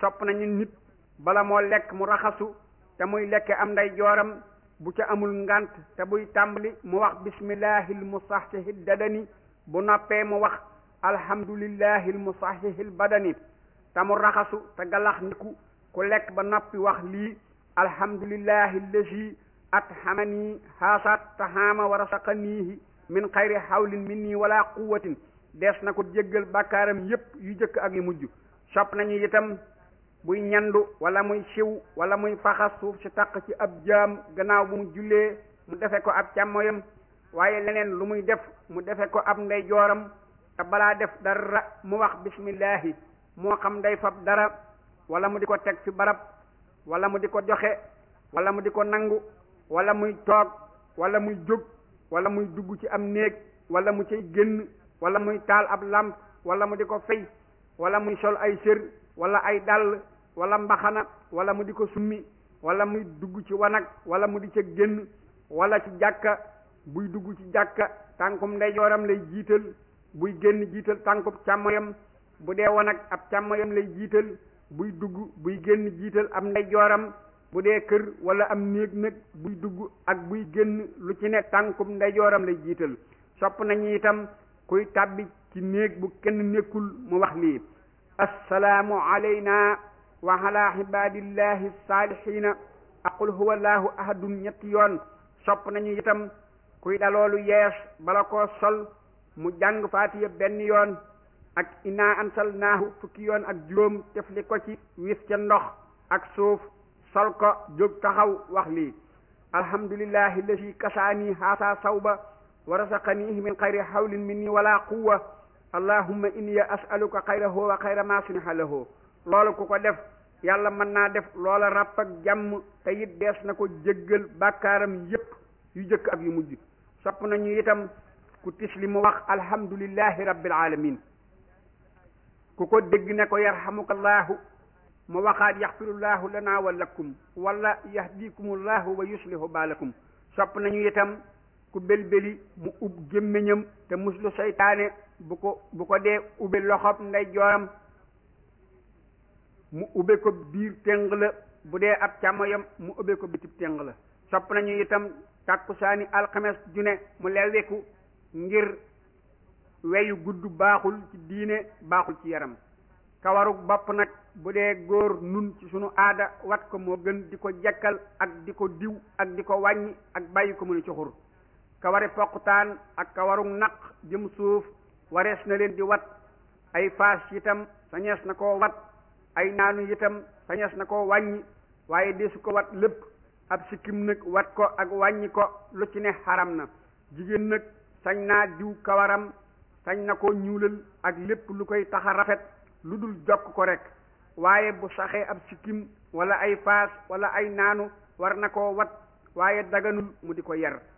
sopp nañu nit bala moo lekk mu raxasu te muy lekke am nday jooram bu ca amul ngant te buy tàmbali mu wax bismillahi lmusahhihi dadani bu noppee mu wax alhamdulillahi lmusahhihi badani te mu raxasu te galax ndiku ku lekk ba noppi wax lii alhamdulillahi allazi athamani haasat tahaama wa rasaqanihi min xayri hawlin minni wala quwatin dees na ko jéggal bàkkaaram yépp yu jëkk ak yu mujj sopp nañu itam buy ñandu wala muy siw wala muy faxas suuf si taq ci ab jaam gannaaw bu mu jullee mu defe ko ab càmmoyam waaye leneen lu muy def mu defe ko ab ndeyjooram te balaa def dara mu wax bismillahi moo xam day fab dara wala mu di ko teg fi barab wala mu di ko joxe wala mu di ko nangu wala muy toog wala muy jóg wala muy dugg ci am néeg wala mu cay génn wala muy taal ab làmp wala mu di ko fay wala muy sol ay sër wala ay dàll wala mbaxana wala mu di ko summi wala muy dugg ci wanag wala mu di ca génn wala ci jàkka buy dugg ci jàkka tànkum ndeyjooram lay jiital buy génn jiital tànkum càmmoyam bu dee wanag ab càmmoyam lay jiital buy dugg buy génn jiital am ndeyjooram bu dee kër wala am néeg nag buy dugg ak buy génn lu ci ne tànkum ndeyjooram lay jiital sopp nañu itam kuy tàbbi ci néeg bu kenn nekkul mu wax lii assalaamu alayna wa ala ibadillahi saalihina aqul huwa allahu ahadun ñetti yoon sopp nañu itam kuy daloolu yees bala koo sol mu jàng faatiya benn yoon ak inna ansalnaahu fukki yoon ak juróom tefli ko ci wis ca ndox ak suuf sol ko jóg taxaw wax lii alhamdulillahi alladi kasaani haasa sawba wa rasaqanihi min xayri hawlin minni wala quwa allahumma inni as'aluka xayrahu wa xayra ma suniha lahu loolu ku ko def yàlla mën naa def loola ràpp ak jàmm te it dees na ko jéggal bàkkaaram yépp yu jëkk ak yu mujj sopp nañu itam ku tisli mu wax alhamdulillahi rabbil alamin ku ko dégg ne ko yarhamukallahu mu waxaat yaxfirullahu lana wa lakum wala yahdikumullahu wa yuslihu baalakum sopp nañu itam ku belbeli mu ub gémmiñam te muslu seytaane bu ko bu ko dee ube loxob nday jooram mu ube ko biir téng la bu dee ab càmmoyam mu ube ko bitib téng la sopp nañu itam tàkkusaani alxames june mu lewweku ngir weyu gudd baaxul ci diine baaxul ci yaram kawarug bopp nag bu dee góor nun ci sunu aada wat ko moo gën di ko jekkal ak di ko diw ak di ko wàññi ak bàyyi ko mu ne ci xur kawari poqutaan ak kawarug naq jëm suuf warees na leen di wat ay faas itam sañees na koo wat ay naanu itam sañees na koo wàññi waaye desu ko wat lépp ab sikkim nag wat ko ak wàññi ko lu ci ne xaram na jigéen nag sañ naa diw kawaram sañ na koo ñuulal ak lépp lu koy tax a rafet lu dul jokk ko rek waaye bu saxee ab sikkim wala ay faas wala ay naanu war na koo wat waaye daganul mu di ko yar